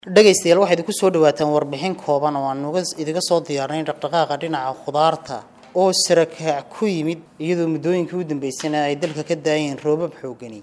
dhegaystayaal waxaad ku soo dhawaataan warbixin kooban oo aan idiga soo diyaarnay dhaqdhaqaaqa dhinaca khudaarta oo sarakaac ku yimid iyadoo muddooyinkii u dambeysana ay dalka ka daayeen roobab xoogani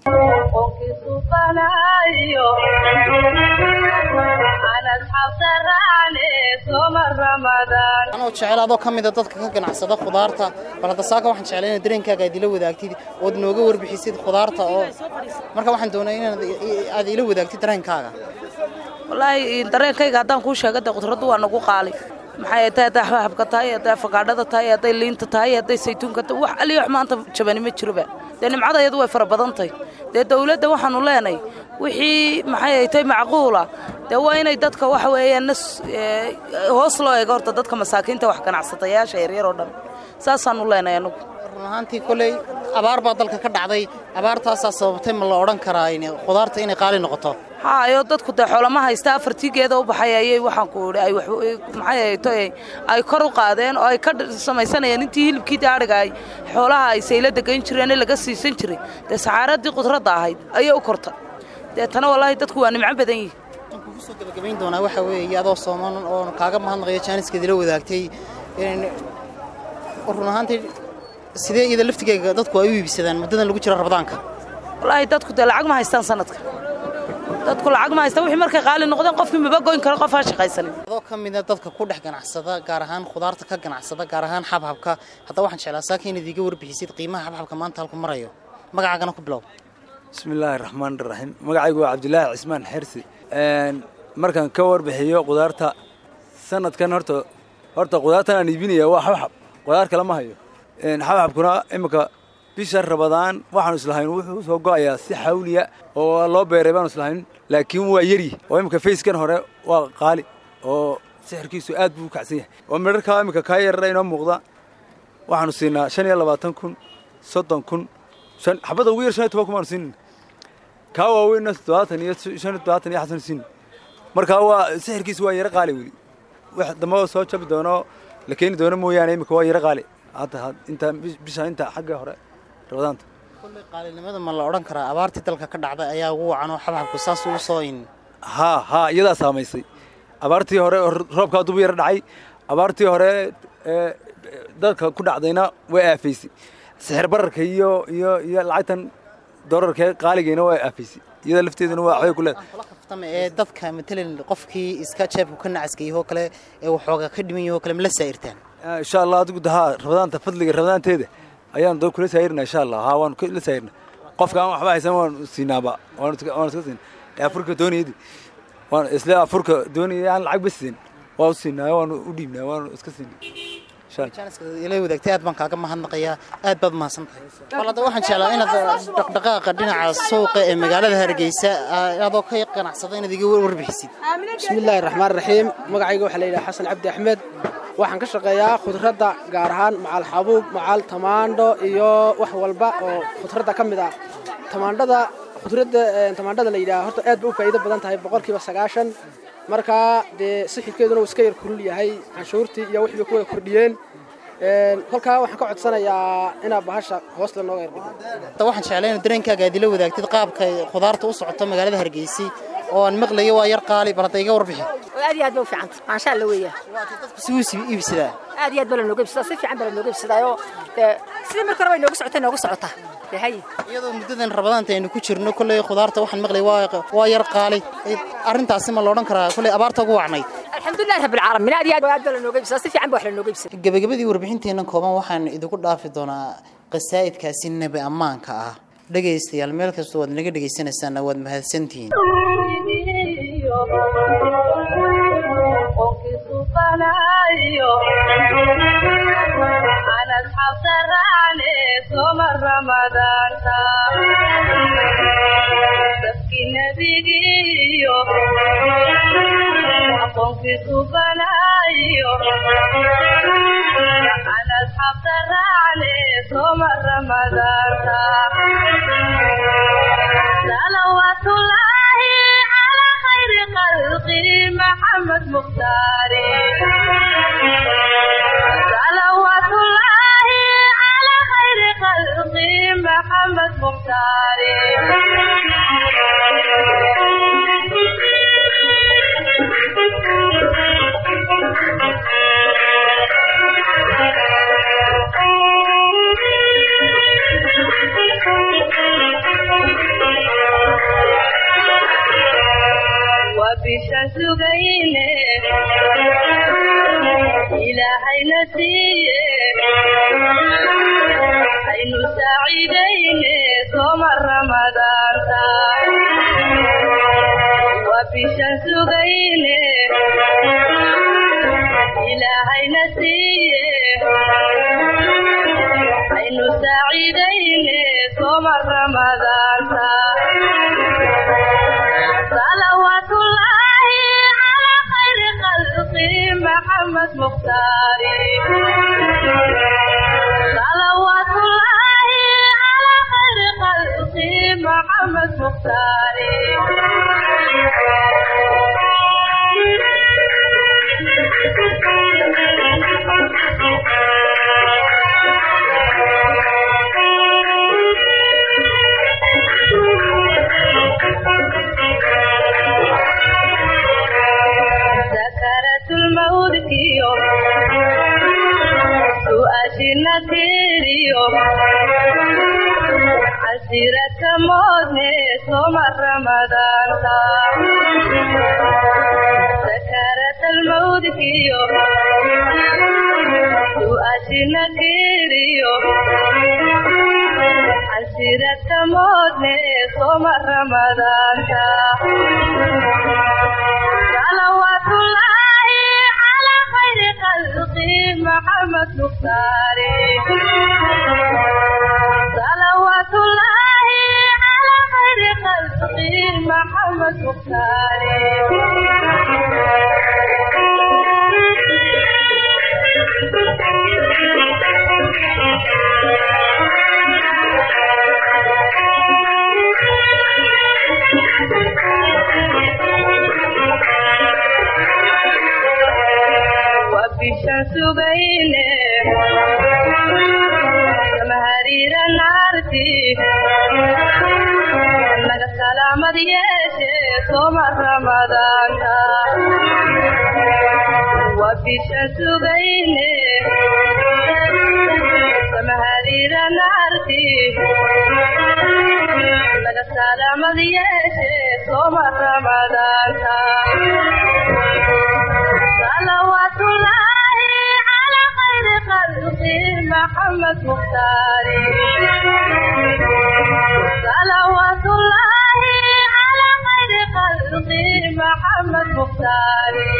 anoo jecel adoo ka mida dadka ka ganacsada khudaarta bal hadda saaka waxaan jeclay inaad dareenkaaga aad ila wadaagtid ood nooga warbixisid khudaarta oo marka waxaan doonaa inaad aad ila wadaagtid dareenkaaga wallaahi dareenkayga haddaan kuu sheega dee khudraddu waa nagu qaali maxay tahay hadday xabxabka tahay hadday afakaadhada tahay hadday liinta tahay hadday saytuunka tahay wax aliyo wax maanta jabani ma jiroba dee nimcada iyadu way fara badan tahay dee dawladda waxaanu leenay wixii maxay tahay macquula dee waa inay dadka waxa weeyaan nas hoos loo eego horta dadka masaakiinta wax ganacsatayaasha yaryar oo dhan saasaanu leenay anugu run ahaantii koley abaar baa dalka ka dhacday abaartaasaa sababtay ma la odhan karaa khudaarta inay qaali noqoto haayo dadku dee xoolama haysta afartii geeda u baxay ayay waxaan ku idhi ay maxay to ay kor u qaadeen oo ay ka samaysanayeen intii hilibkii daadhiga ay xoolaha ay sayla degayn jireen ee laga siisan jiray dee saxaaradii khudradda ahayd ayay u kortay deetana wallaahi dadku waa nimco badan yihi waxaan kugu soo gabagabayn doonaa waxaa weeye adoo sooman oo kaaga mahadnaqayo jaaniskeed ila wadaagtay run ahaantii sidee iyada laftigeega dadku ay u iibsadaan muddadan lagu jiro rabadaanka wallaahi dadku dee lacag ma haystaan sanadka dadku lacag ma haystaan wixii markay qaali noqdeen qofkii maba goyn karo qof ha shaqaysanin adoo ka mida dadka ku dhex ganacsada gaar ahaan khudaarta ka ganacsada gaar ahaan xabxabka haddaba waxaan jeclaa saaka inaad iiga warbixisid qiimaha xabxabka maanta halku marayo magacaagana ku bilow bismillaahi raxmaan raxiim magacaygu waa cabdilaahi cismaan xersi markaan ka warbixiyo khudaarta sanadkan horta horta khudaartan aan iibinaya waa xabxab khudaar kale ma hayo xabxabkuna iminka bisha rabadaan waxaanu islahayn wuxuu soo go'ayaa si xawliya oo loo beeray baanu islahayn laakiin waa yari oo iminka fayskan hore waa qaali oo sixirkiisu aad buu u kacsan yahay oo midharkaa iminka kaa yarara inoo muuqda waxaanu siinaa shan iyo labaatan kun soddon kun xabadda ugu yar shan iyo toban kun baanu siinayna kaa waaweynna toddobaatan iyo shan iyo toddobaatan iyo xasan siin markaa waa sixirkiisu waa yaro qaali weli wax dambe soo jabi doono la keeni doono mooyaane iminka waa yaro qaali hadda inta bisha inta xagga hore rabadaanta kolley qaalinimada ma la odhan karaa abaartii dalka ka dhacday ayaa ugu wacan oo xabxabku saas ugu soo in haa haa iyadaa saamaysay abaartii hore roobkaa dubu yaro dhacay abaartii hore ee dalka ku dhacdayna way aafaysay sixir bararka iyo iyo iyo lacagtan dolarkee qaaligayna waa aafaysay iyada lafteeduna waa waxbay ku leedahay kaftama ee dadka matalan qofkii iska jeebku ka nacaskayahoo kale ee waxooga ka dhiman yahoo kale ma la saa'irtaan insha allah adigu haa rabadaanta fadliga rabadaanteeda ayaanu dad kula saayirna insha allah haa waanu la saayirna qofka aan waxba haysan waanu siinaaba waanu iska siina afurka doonayadi waan isla afurka doonaya aan lacag ba siin waa u siinaa waanu u dhiibnaa waanu iska siina ila wadaagtay aad baan kaaga mahadnaqayaa aad baad mahadsan tahay bal hadda waxaan jeclaa inaad dhaqdhaqaaqa dhinaca suuqa ee magaalada hargeysa adoo ka ganacsada inaad iga warbixisid bismillaahi raxmaan raxiim magacayga waxaa la yidhaha xasan cabdi axmed waxaan ka shaqeeyaa khudradda gaar ahaan macal xabuub macal tamaandho iyo wax walba oo khudradda ka mid ah tamaandhada khudradda tamaandhada la yidhaha horta aad bay u faa'iido badan tahay boqolkiiba sagaashan markaa dee sixidkeeduna uu iska yar kulul yahay canshuurtii iyo wixii bay ku wada kordhiyeen kolkaa waxaan ka codsanayaa inaa bahasha hoos la nooga yardhigo hadda waxaan jeclaa inaad dareenkaaga aad ila wadaagtid qaabka khudaarta u socoto magaalada hargeysay oo aan maqlayo waa yar qaali bal hadda iga warbixi aad iyo aad ba u fiicanta maansha alla weeya dadku si uu iibsadaa aad iyo aad baa la nooga iibsadaa si fiican baa la nooga iibsadaayo dee sidii marka hore bay nooga socotay nooga socotaa dehaye iyadoo muddadan rabadaanta aynu ku jirno kolley khudaarta waxaan maqlay waa waa yar qaali arrintaasi ma la odhan karaa kolley abaarta ugu wacnayd alxamdulillahi rabbil caalamiin aad iyo aad aad baa la nooga iibsadaa si fiican baa wax la nooga iibsadaa gabagabadii warbixinteennan kooban waxaan idinku dhaafi doonaa qasaa'idkaasi nebi ammaanka ah dhegaystayaal meel kastoo waad naga dhegaysanaysaanna waad mahadsantihiin صلوات الله على خير خلقه محمد مختاري صلوات الله على خير خلقه محمد مختاري bishan sugayne ilaahayna siiye aynu saaciidayne sooma ramadaanta waa bishan sugayne ilaahayna siiye aynu saaciidayne sooma ramadaanta صلوات الله على خير خلقه محمد مختاري صلوات الله على خير خلقه محمد مختاري سكرت الموت كيو سؤاشنا تيريو عسيرة موت صوم رمضان سكرت الموت كيو سؤاشنا تيريو عسيرة موت صوم رمضان صلوات الله على خير خلقه محمد مختاري صلوات الله على خير خلقه محمد مختاري وبشان سبينه جمهرير نارتي لك سلام ديشه صوم رمضان وبشان سبينه جمهرير نارتي لك سلام ديشه صوم رمضان صلوات الله على خير خلقه محمد مختاري صلوات الله على خير خلقه محمد مختاري